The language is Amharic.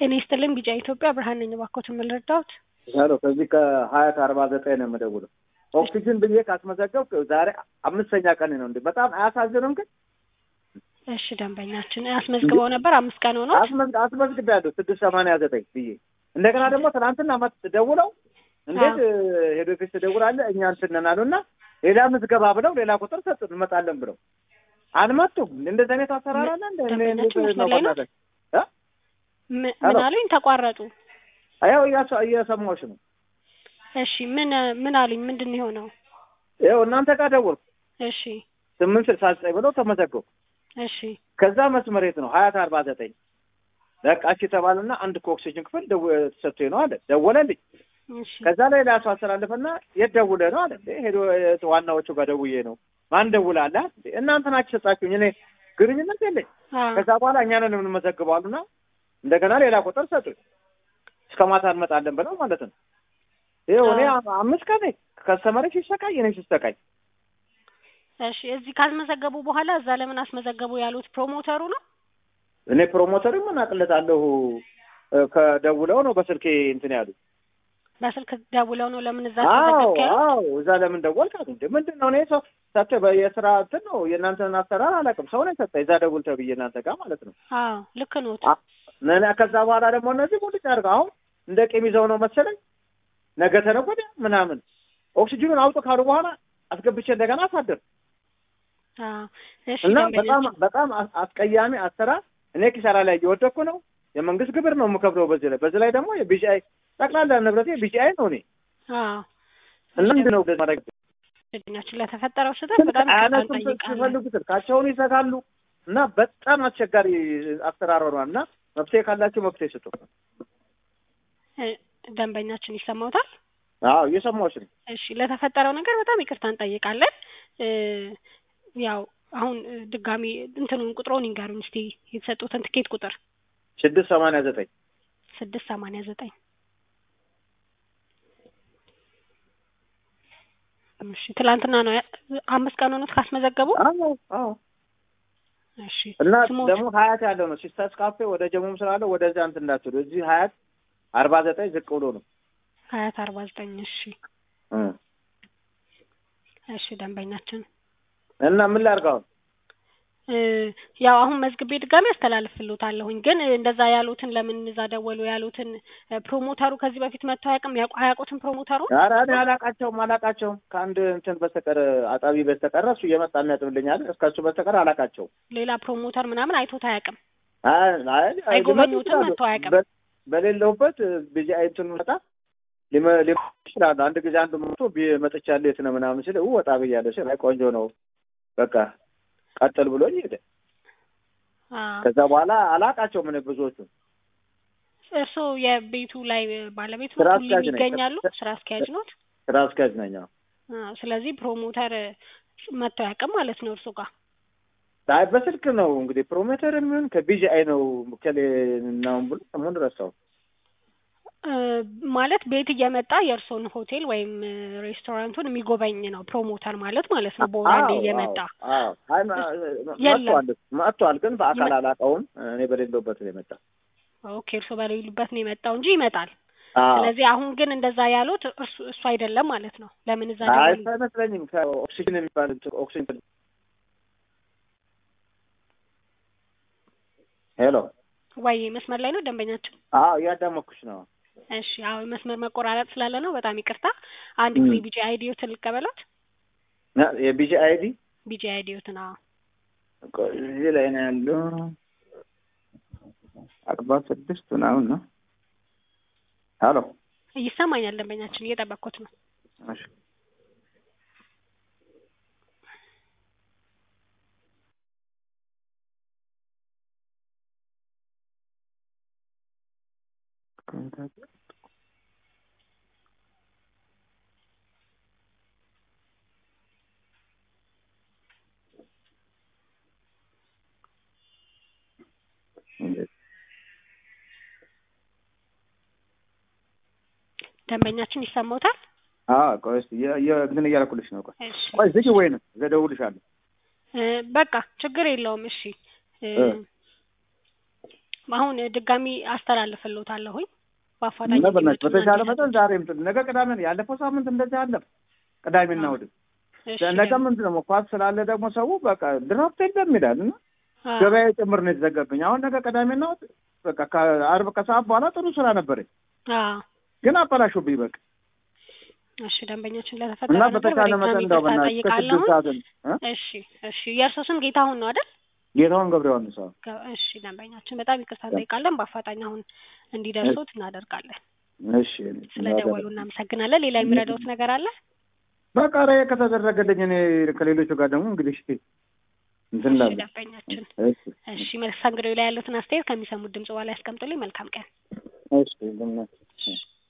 ጤና ይስጥልኝ ቢጫ ኢትዮጵያ ብርሃን ነኝ። እባክዎትን ምን ልርዳዎት? ሄሎ ከዚህ ከሀያት አርባ ዘጠኝ ነው የምደውለው። ኦክሲጅን ብዬ ካስመዘገብክ ዛሬ አምስተኛ ቀን ነው። እንዴ በጣም አያሳዝንም? ግን እሺ ደንበኛችን አስመዝግበው ነበር አምስት ቀን ሆኖ አስመዝግቤያለሁ ስድስት ሰማንያ ዘጠኝ ብዬ እንደገና ደግሞ ትናንትና መት ደውለው እንዴት ሄዶ ፊት ትደውላለህ እኛ እንትን ነን አሉና ሌላ ምዝገባ ብለው ሌላ ቁጥር ሰጡን እንመጣለን ብለው አልመጡም። እንደዚህ አይነት አሰራር አለ እንደ እኔ እንዴት ነው ባናገር ምን አሉኝ? ተቋረጡ። ያው እየሰማሁሽ ነው። እሺ ምን ምን አሉኝ? ምንድን ነው የሆነው? ያው እናንተ ጋር ደወልኩ። እሺ ስምንት ስልሳ ዘጠኝ ብለው ተመዘገቡ። እሺ ከዛ መስመር የት ነው ሀያት አርባ ዘጠኝ በቃ እሺ ተባልና አንድ ከኦክሲጅን ክፍል ተሰጥቶኝ ነው አለ። ደወለልኝ። እሺ ከዛ ላይ ላሱ አስተላለፈና የት ደውለህ ነው አለ። ሄዶ ዋናዎቹ ጋር ደውዬ ነው። ማን ደውላለህ? እናንተ ናችሁ ሰጣችሁኝ። እኔ ግንኙነት የለኝ። ከዛ በኋላ እኛ ነን የምንመዘግበው አሉና እንደገና ሌላ ቁጥር ሰጡኝ። እስከ ማታ እንመጣለን ብለው ማለት ነው። ይኸው እኔ አምስት ቀን ከስተመሬ ሲሰቃይ እኔ ሲሰቃይ እሺ እዚህ ካስመዘገቡ በኋላ እዛ ለምን አስመዘገቡ ያሉት ፕሮሞተሩ ነው? እኔ ፕሮሞተር ምን አቅለታለሁ ከደውለው ነው በስልኬ እንትን ያሉ በስልክ ደውለው ነው ለምን እዛ አዎ አስመዘገብክ ያሉት? አዎ እዛ ለምን ደወልክ አሉ። እንደ ምንድን ነው እኔ ሰው ሰጥተህ የስራ እንትን ነው የእናንተን አሰራር አላውቅም። ሰው ነው የሰጠህ እዛ ደውል ተብዬ እናንተ ጋር ማለት ነው። አዎ ልክ ኖት። ነና ከዛ በኋላ ደግሞ እነዚህ ሙልጭ አድርገው አሁን እንደ ቂም ይዘው ነው መሰለኝ ነገ ተነገ ወዲያ ምናምን ኦክሲጅኑን አውጡ ካሉ በኋላ አስገብቼ እንደገና አሳድር አዎ እሺ እና ደንበኛ በጣም በጣም አስቀያሚ አሰራር። እኔ ኪሳራ ላይ እየወደኩ ነው። የመንግስት ግብር ነው የምከፍለው በዚህ ላይ በዚህ ላይ ደግሞ የቢጂአይ ጠቅላላ ንብረቴ ቢጂአይ ነው እኔ አዎ እና ምንድን ነው ማድረግ ደንበኛችን ለተፈጠረው ስህተት በጣም ይቅርታ አያነሱም እንጠይቃለን። ሲፈልጉ ስልካቸውን ይዘጋሉ እና በጣም አስቸጋሪ አሰራር ሆኗል እና መፍትሄ ካላቸው መፍትሄ ስጡ። እ ደንበኛችን ይሰማውታል? አዎ እየሰማሁሽ ነው። እሺ ለተፈጠረው ነገር በጣም ይቅርታ እንጠይቃለን። እ ያው አሁን እ ድጋሚ እንትኑን ቁጥሩን ይንገሩን እስቲ የተሰጡትን ትኬት ቁጥር ስድስት ሰማንያ ዘጠኝ ስድስት ሰማንያ ዘጠኝ እሺ ትላንትና ነው ያ- አምስት ቀን ሆኖት ካስመዘገቡ አዎ አዎ እሺ እና ስሞት ደግሞ ሀያት ያለው ነው ሲስተርስ ካፌ ወደ ጀሙም ስላለው ወደዚያ እንትን እንዳትሉ እዚህ ሀያት አርባ ዘጠኝ ዝቅ ብሎ ነው ሀያት አርባ ዘጠኝ እሺ እ እሺ ደንበኛችን እና ምን ላድርግ አሁን እ ያው አሁን መዝግቤ ድጋሚ አስተላልፍልዎታለሁኝ ግን እንደዛ ያሉትን ለምን እዛ ደወሉ ያሉትን እ ፕሮሞተሩ ከዚህ በፊት መጥተው አያውቅም ያውቁ አያውቁትም ፕሮሞተሩ ኧረ እኔ አላቃቸውም አላቃቸውም ከአንድ እንትን በስተቀር አጣቢ በስተቀር እሱ እየመጣ የሚያጥብልኛል እስከሱ በስተቀር አላቃቸውም ሌላ ፕሮሞተር ምናምን አይቶት አያውቅም አይ አይ አይጎበኙትም፣ ሊመጡ ይችላሉ። መጥተው አያውቅም። በ- በሌለውበት ቢዚ አይንትን መጣ ሊመ- ሊመጡ ይችላሉ። አንድ ጊዜ አንዱ መጥቶ ቢ- መጥቻለሁ የት ነው ምናምን ሲል ወጣ ብያለሁ ሲል አይ ቆንጆ ነው በቃ ቀጥል ብሎኝ ሄደ። አዎ ከዛ በኋላ አላቃቸውም እኔ ብዙዎቹ እርስዎ የቤቱ ላይ ባለቤት ስራ ነው አስኪያጅ ነኝ። ይገኛሉ ስራ አስኪያጅ ኖት ስራ አስኪያጅ ነኝ። አዎ። አዎ ስለዚህ ፕሮሞተር መጥተው አያውቅም ማለት ነው እርሱ ጋር አይ በስልክ ነው እንግዲህ ፕሮሞተር የሚሆን ከቢጂ አይ ነው ከሌ ነው ብሎ ስሙን ረሳው። እ ማለት ቤት እየመጣ የእርስዎን ሆቴል ወይም እ ሬስቶራንቱን የሚጎበኝ ነው ፕሮሞተር ማለት ማለት ነው በወር አንዴ አዎ፣ እየመጣ አዎ፣ አዎ። አይ ማ- የለም። መጥቷል መጥቷል፣ ግን በአካል ይመ- አላውቀውም። እኔ በሌለውበት ነው የመጣው። ኦኬ እርስዎ በሌሉበት ነው የመጣው እንጂ ይመጣል አዎ። ስለዚህ አሁን ግን እንደዛ ያሉት እርሱ እሱ አይደለም ማለት ነው ለምን እዛ አይ ደወሉ አይመስለኝም። ከኦክሲጅን የሚባል እንትን ኦክሲጅን ሄሎ፣ ወይ መስመር ላይ ነው ደንበኛችን አዎ እያዳመኩሽ ነው። እሺ አዎ መስመር መቆራረጥ ስላለ ነው በጣም ይቅርታ አንድ ም። ጊዜ ቢጂ አይዲዮትን ልቀበላት የቢጂ አይዲ ቢጂ አይዲዮትን አዎ እዚህ ላይ ነው ያለው። አርባ ስድስት ምናምን ነው። ሄሎ፣ ይሰማኛል ደንበኛችን እየጠበቅኩት ነው እሺ ደንበኛችን ይሰማውታል አዎ ቆይ እስኪ የ- የ- እንትን እያልኩልሽ ነው። ቆይ እሺ ቆይ ዝጊ ወይንም እደውልልሻለሁ። እ በቃ ችግር የለውም እሺ እ እ አሁን ድጋሚ አስተላልፍልዎታለሁኝ በአፋጣኝ እና በእናትሽ እንዲመጡና በተቻለ እንዲሰጡ። መጠን ዛሬ ምጥ ነገ ቅዳሜ ነው። ያለፈው ሳምንት እንደዚህ አለፍ ቅዳሜና እሑድ እሺ ነገ ምንድን ነው ኳስ ስላለ ደግሞ ሰው በቃ ድራፍት የለም ይላል እና አዎ። ገበያ ጭምር ነው የተዘጋብኝ። አሁን ነገ ቅዳሜና እሑድ በቃ ከአርብ ከሰዓት በኋላ ጥሩ ስራ ነበረኝ፣ አዎ። ግን አበላሹብኝ በቃ እሺ ደንበኛችን እና ለተፈጠረ ነገር በተቻለ በድጋሚ መጠን እንደው ይቅርታ በእናትሽ ከስድስት ጠይቃለሁኝ። ሰዓት እ? እሺ እሺ የእርሶ ስም ጌታሁን ነው አይደል? ጌታውን ገብረ ዮሐንስ አዎ። ገ- እሺ ደንበኛችን በጣም ይቅርታ እንጠይቃለን። በአፋጣኝ አሁን እንዲደርሱት እናደርጋለን። እሺ ስለደወሉ እናመሰግናለን። ሌላ የሚረዳውት ነገር አለ? በቃ ኧረ ከተደረገልኝ እኔ ከሌሎቹ ጋር ደግሞ እንግዲህ እስኪ እንትን እሺ እላለሁ። ደንበኛችን እሺ እሺ መስተንግዶ ላይ ያሉትን አስተያየት ከሚሰሙት ድምጽ በኋላ ያስቀምጡልኝ። መልካም ቀን። እሺ በእናትሽ